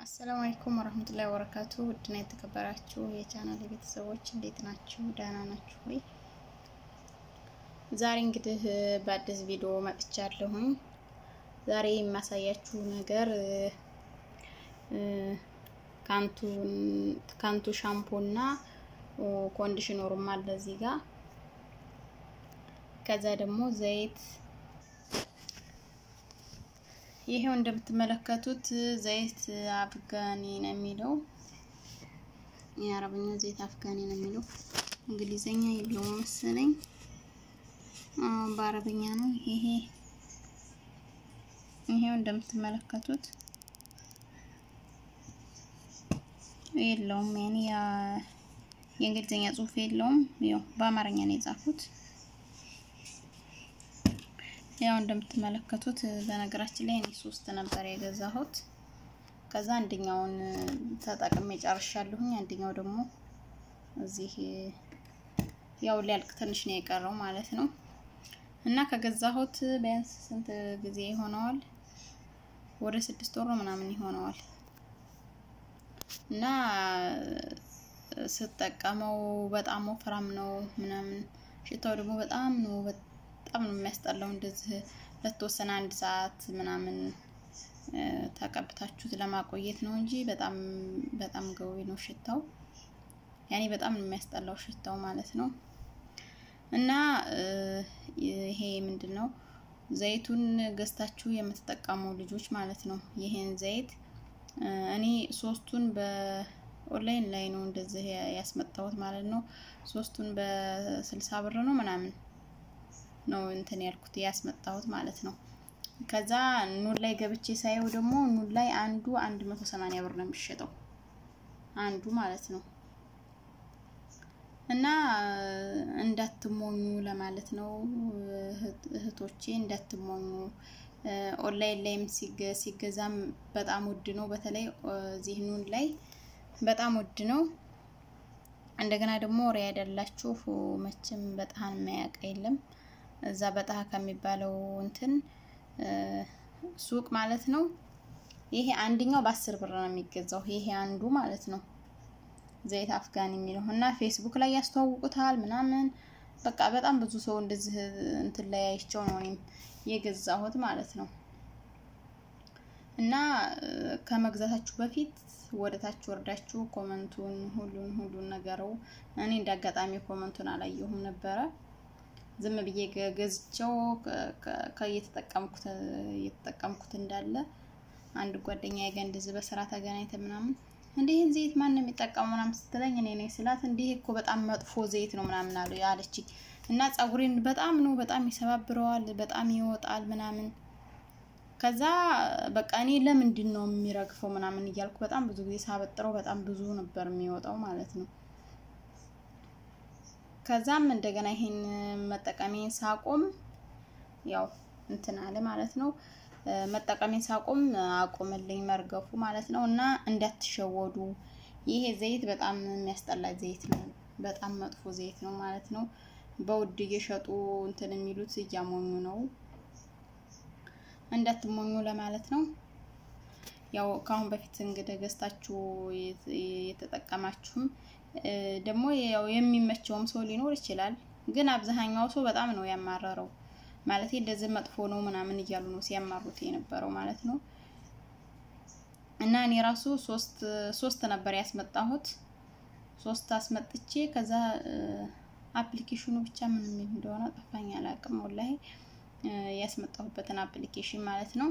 አሰላሙ አለይኩም ወረህመቱላሂ ወበረካቱ ውድና የተከበራችሁ የቻናል ቤተሰቦች እንዴት ናችሁ? ደህና ናችሁ ወይ? ዛሬ እንግዲህ በአዲስ ቪዲዮ መጥቻለሁኝ። ዛሬ የማሳያችሁ ነገር ካንቱ ሻምፖ እና ኮንዲሽነሩም አለ እዚህ ጋር። ከዛ ደግሞ ዘይት ይሄው እንደምትመለከቱት ዘይት አፍጋኒ ነው የሚለው። የአረበኛ ዘይት አፍጋኒ ነው የሚለው። እንግሊዘኛ የለውም መሰለኝ፣ በአረበኛ ነው። ይሄ ይሄው እንደምትመለከቱት የለውም፣ ያኔ የእንግሊዘኛ ጽሑፍ የለውም። ያው በአማርኛ ነው የጻፉት። ያው እንደምትመለከቱት በነገራችን ላይ እኔ ሶስት ነበር የገዛሁት። ከዛ አንደኛውን ተጠቅሜ ጨርሻለሁኝ። አንደኛው ደግሞ እዚህ ያው ሊያልቅ ትንሽ ነው የቀረው ማለት ነው። እና ከገዛሁት ቢያንስ ስንት ጊዜ ይሆነዋል? ወደ ስድስት ወር ምናምን ይሆነዋል። እና ስጠቀመው በጣም ወፍራም ነው ምናምን፣ ሽታው ደግሞ በጣም ነው በጣም ነው የሚያስጠላው። እንደዚህ ለተወሰነ አንድ ሰዓት ምናምን ተቀብታችሁት ለማቆየት ነው እንጂ በጣም በጣም ገዊ ነው ሽታው። ያኔ በጣም ነው የሚያስጠላው ሽታው ማለት ነው። እና ይሄ ምንድን ነው ዘይቱን ገዝታችሁ የምትጠቀሙ ልጆች ማለት ነው። ይሄን ዘይት እኔ ሶስቱን በኦንላይን ላይ ነው እንደዚህ ያስመጣሁት ማለት ነው። ሶስቱን በስልሳ ብር ነው ምናምን ነው እንትን ያልኩት ያስመጣሁት ማለት ነው። ከዛ ኑን ላይ ገብቼ ሳየው ደግሞ ኑን ላይ አንዱ 180 ብር ነው የሚሸጠው አንዱ ማለት ነው። እና እንዳትሞኙ ለማለት ነው እህቶቼ፣ እንዳትሞኙ። ኦንላይን ላይም ሲገዛም በጣም ውድ ነው። በተለይ እዚህ ኑን ላይ በጣም ውድ ነው። እንደገና ደግሞ ሪያድ ያላችሁ መቼም በጣም የማያውቅ የለም እዛ በጣህ ከሚባለው እንትን ሱቅ ማለት ነው። ይሄ አንደኛው በአስር ብር ነው የሚገዛው። ይሄ አንዱ ማለት ነው ዘይት አፍጋን የሚለው እና ፌስቡክ ላይ ያስተዋውቁታል ምናምን በቃ በጣም ብዙ ሰው እንደዚህ እንትን ላይ አይቼው ነው እኔም የገዛሁት ማለት ነው። እና ከመግዛታችሁ በፊት ወደታች ወርዳችሁ ኮመንቱን ሁሉን ሁሉን ነገረው። እኔ እንዳጋጣሚ ኮመንቱን አላየሁም ነበረ ዝም ብዬ ገዝቼው ከእየተጠቀምኩት እየተጠቀምኩት እንዳለ አንድ ጓደኛ ጋር እንደዚህ በስራ ተገናኝተ ምናምን እንዲህ ይህን ዘይት ማን ነው የሚጠቀሙ ምናምን ስትለኝ እኔ ነኝ ስላት እንዲህ እኮ በጣም መጥፎ ዘይት ነው ምናምን አለ አለችኝ። እና ፀጉሬን በጣም ነው በጣም ይሰባብረዋል፣ በጣም ይወጣል ምናምን። ከዛ በቃ እኔ ለምንድን ነው የሚረግፈው ምናምን እያልኩ በጣም ብዙ ጊዜ ሳበጥረው በጣም ብዙ ነበር የሚወጣው ማለት ነው። ከዛም እንደገና ይሄን መጠቀሜን ሳቆም ያው እንትን አለ ማለት ነው። መጠቀሜን ሳቆም አቆምልኝ መርገፉ ማለት ነው። እና እንዳትሸወዱ፣ ይሄ ዘይት በጣም የሚያስጠላ ዘይት ነው። በጣም መጥፎ ዘይት ነው ማለት ነው። በውድ እየሸጡ እንትን የሚሉት እያሞኙ ነው። እንዳትሞኙ ለማለት ነው። ያው ከአሁን በፊት እንግዲህ ገዝታችሁ የተጠቀማችሁም ደግሞ ያው የሚመቸውም ሰው ሊኖር ይችላል። ግን አብዛኛው ሰው በጣም ነው ያማረረው። ማለት እንደዚህ መጥፎ ነው ምናምን እያሉ ነው ሲያማሩት የነበረው ማለት ነው። እና እኔ ራሱ ሶስት ሶስት ነበር ያስመጣሁት። ሶስት አስመጥቼ ከዛ አፕሊኬሽኑ ብቻ ምን የሚል እንደሆነ ጠፋኝ፣ አላውቅም ወላሂ ያስመጣሁበትን አፕሊኬሽን ማለት ነው።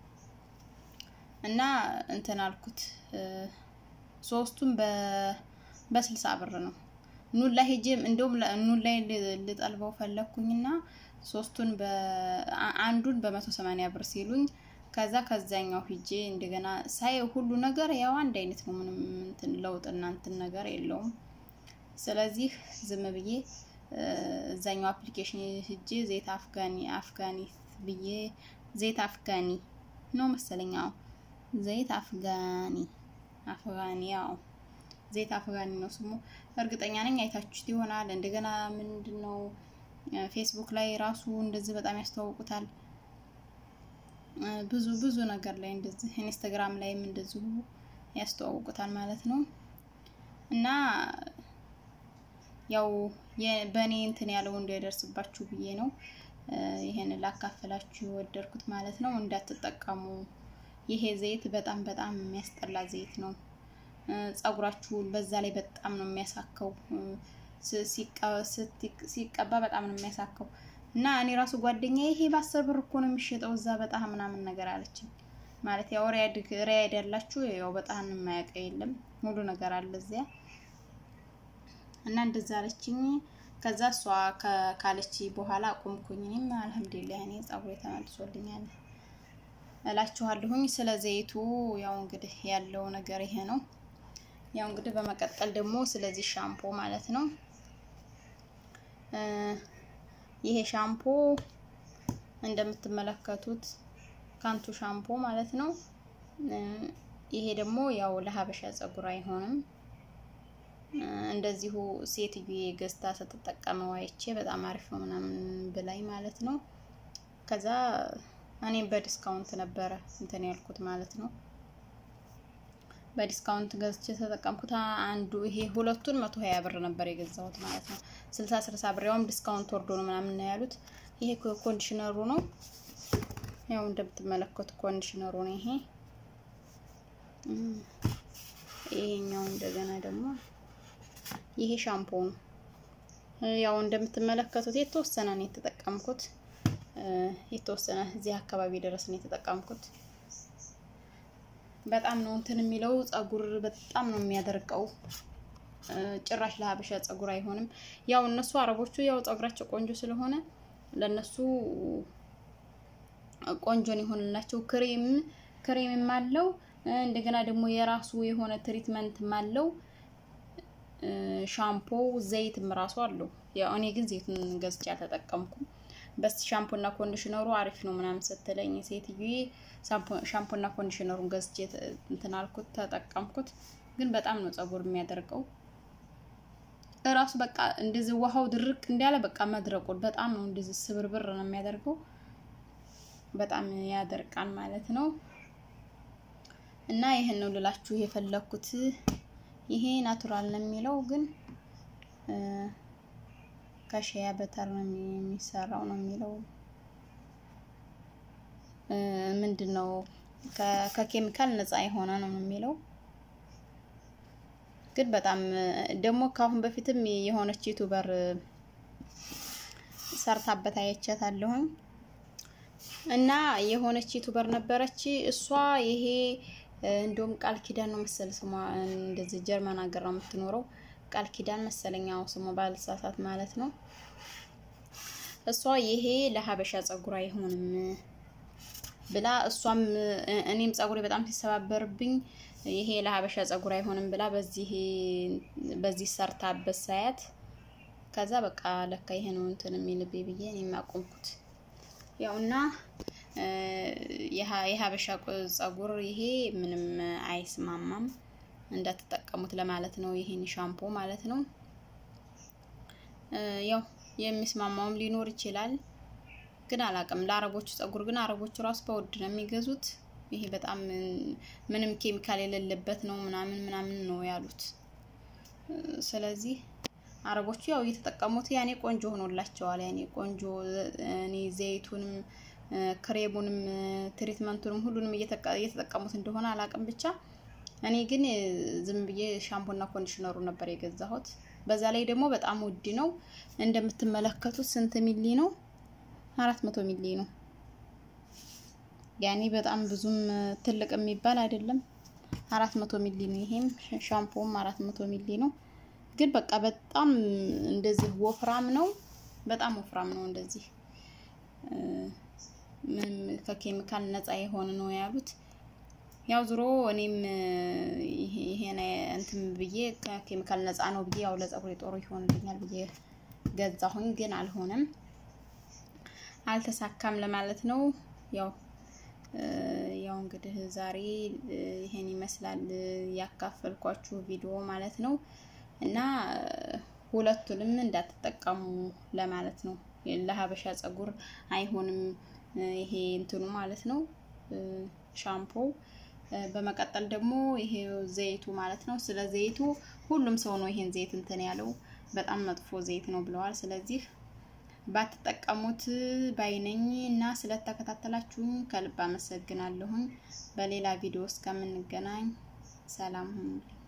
እና እንትን አልኩት ሶስቱን በ በስልሳ ብር ነው። ኑን ላይ ሄጄ እንደውም ኑን ላይ ልጠልበው ፈለኩኝና ሶስቱን አንዱን በመቶ ሰማንያ ብር ሲሉኝ ከዛ ከዛኛው ሂጄ እንደገና ሳይ ሁሉ ነገር ያው አንድ አይነት ነው። ምንም እንትን ለውጥ እና እንትን ነገር የለውም። ስለዚህ ዝም ብዬ እዛኛው አፕሊኬሽን ሂጄ ዘይት አፍጋኒ አፍጋኒ ብዬ ዘይት አፍጋኒ ነው መሰለኛው ዘይት አፍጋኒ አፍጋኒ ያው ዘይት አፍጋኒ ነው ስሙ። እርግጠኛ ነኝ አይታችሁት ይሆናል። እንደገና ምንድን ነው ፌስቡክ ላይ ራሱ እንደዚህ በጣም ያስተዋውቁታል። ብዙ ብዙ ነገር ላይ እንደዚህ ኢንስታግራም ላይም እንደዚሁ ያስተዋውቁታል ማለት ነው። እና ያው በእኔ እንትን ያለው እንዳይደርስባችሁ ብዬ ነው ይሄንን ላካፈላችሁ የወደድኩት ማለት ነው። እንዳትጠቀሙ። ይሄ ዘይት በጣም በጣም የሚያስጠላ ዘይት ነው። ጸጉራችሁን በዛ ላይ በጣም ነው የሚያሳከው። ሲቀባ በጣም ነው የሚያሳከው። እና እኔ ራሱ ጓደኛ ይሄ በአስር ብር እኮ ነው የሚሸጠው እዛ በጣም ምናምን ነገር አለችኝ። ማለት ያው ሪያድ ሪያድ ያላችሁ ያው በጣም የማያውቀው የለም ሙሉ ነገር አለ እዚያ እና እንደዛ አለችኝ። ከዛ እሷ ካለች በኋላ አቆምኩኝ። እኔም አልሐምዱሊላህ እኔ ጸጉሬ ተመልሶልኛል እላችኋለሁኝ። ስለ ዘይቱ ያው እንግዲህ ያለው ነገር ይሄ ነው። ያው እንግዲህ በመቀጠል ደግሞ ስለዚህ ሻምፖ ማለት ነው። ይሄ ሻምፖ እንደምትመለከቱት ካንቱ ሻምፖ ማለት ነው። ይሄ ደግሞ ያው ለሀበሻ ጸጉር አይሆንም። እንደዚሁ ሴትዬ ገዝታ ስትጠቀመው አይቼ በጣም አሪፍ ነው ምናምን ብላኝ ማለት ነው። ከዛ እኔም በዲስካውንት ነበረ እንትን ያልኩት ማለት ነው። በዲስካውንት ገዝቼ ተጠቀምኩት። አንዱ ይሄ ሁለቱን መቶ ሀያ ብር ነበር የገዛሁት ማለት ነው። ስልሳ ስልሳ ብር ያውም ዲስካውንት ወርዶ ነው ምናምን ነው ያሉት። ይሄ ኮንዲሽነሩ ነው። ያው እንደምትመለከቱ ኮንዲሽነሩ ነው ይሄ። ይሄኛው እንደገና ደግሞ ይሄ ሻምፖ ነው። ያው እንደምትመለከቱት የተወሰነ ነው የተጠቀምኩት። የተወሰነ እዚህ አካባቢ ድረስ ነው የተጠቀምኩት። በጣም ነው እንትን የሚለው ጸጉር በጣም ነው የሚያደርቀው። ጭራሽ ለሀበሻ ጸጉር አይሆንም። ያው እነሱ አረቦቹ ያው ጸጉራቸው ቆንጆ ስለሆነ ለነሱ ቆንጆን ይሆንላቸው። ክሬም ክሬምም አለው እንደገና ደግሞ የራሱ የሆነ ትሪትመንትም አለው። ሻምፖ ዘይትም ራሱ አለው። ያው እኔ ግን ዘይቱን ገዝቼ አልተጠቀምኩም። በስ ሻምፖና ኮንዲሽነሩ አሪፍ ነው ምናምን ስትለኝ ሴትዬ ሻምፖና ኮንዲሽነሩን ገዝቼ እንትን አልኩት ተጠቀምኩት። ግን በጣም ነው ጸጉር የሚያደርቀው እራሱ በቃ እንደዚህ ውሃው ድርቅ እንዳለ በቃ መድረቁን በጣም ነው እንደዚህ ስብርብር ነው የሚያደርገው። በጣም ያደርቃል ማለት ነው። እና ይሄን ነው ልላችሁ የፈለኩት። ይሄ ናቱራል ነው የሚለው ግን ከሺያ በተር ነው የሚሰራው ነው የሚለው ምንድን ነው ከኬሚካል ነፃ የሆነ ነው የሚለው ግን በጣም ደግሞ ከአሁን በፊትም የሆነች ዩቱበር ሰርታበት አይቻታለሁኝ እና የሆነች ዩቱበር ነበረች እሷ ይሄ እንደውም ቃል ኪዳን ነው መሰል ስሟ እንደዚህ ጀርመን ሀገር ነው የምትኖረው ቃል ኪዳን መሰለኛው ስሟ ባልሳሳት ማለት ነው እሷ ይሄ ለሀበሻ ጸጉር አይሆንም ብላ እሷም እኔም ጸጉሬ በጣም ሲሰባበርብኝ ይሄ ለሀበሻ ጸጉር አይሆንም ብላ በዚህ በዚህ ሰርታበት ሳያት ከዛ በቃ ለካ ይሄ ነው እንትን የሚልብኝ ብዬ እኔም አቆምኩት። ያው እና የሀበሻ ጸጉር ይሄ ምንም አይስማማም እንዳትጠቀሙት ለማለት ነው። ይሄን ሻምፖ ማለት ነው። ያው የሚስማማውም ሊኖር ይችላል ግን አላውቅም። ለአረቦቹ ጸጉር ግን አረቦቹ ራሱ በውድ ነው የሚገዙት። ይሄ በጣም ምንም ኬሚካል የሌለበት ነው ምናምን ምናምን ነው ያሉት። ስለዚህ አረቦቹ ያው እየተጠቀሙት ያኔ ቆንጆ ሆኖላቸዋል። ያኔ ቆንጆ እኔ ዘይቱንም ክሬሙንም ትሪትመንቱንም ሁሉንም እየተጠቀሙት እንደሆነ አላውቅም። ብቻ እኔ ግን ዝም ብዬ ሻምፖና ኮንዲሽነሩ ነበር የገዛሁት። በዛ ላይ ደግሞ በጣም ውድ ነው። እንደምትመለከቱት ስንት ሚሊ ነው? አራት መቶ ሚሊ ነው። ያኔ በጣም ብዙም ትልቅ የሚባል አይደለም። አራት መቶ ሚሊ ነው። ይሄም ሻምፖም አራት መቶ ሚሊ ነው። ግን በቃ በጣም እንደዚህ ወፍራም ነው። በጣም ወፍራም ነው። እንደዚህ ምንም ከኬሚካል ነፃ የሆነ ነው ያሉት። ያው ዞሮ እኔም ይሄን እንትን ብዬ ከኬሚካል ነፃ ነው ብዬ ያው ለጸጉሬ ጦሩ ይሆንልኛል ብዬ ገዛሁኝ። ግን አልሆነም፣ አልተሳካም ለማለት ነው። ያው ያው እንግዲህ ዛሬ ይሄን ይመስላል ያካፈልኳችሁ ቪዲዮ ማለት ነው። እና ሁለቱንም እንዳትጠቀሙ ለማለት ነው። ለሀበሻ ጸጉር አይሆንም ይሄ እንትኑ ማለት ነው ሻምፖ በመቀጠል ደግሞ ይሄ ዘይቱ ማለት ነው። ስለ ዘይቱ ሁሉም ሰው ነው ይሄን ዘይት እንትን ያለው በጣም መጥፎ ዘይት ነው ብለዋል። ስለዚህ ባትጠቀሙት ባይነኝ እና ስለተከታተላችሁኝ ከልብ አመሰግናለሁኝ። በሌላ ቪዲዮ እስከምንገናኝ ሰላም ሁኑ።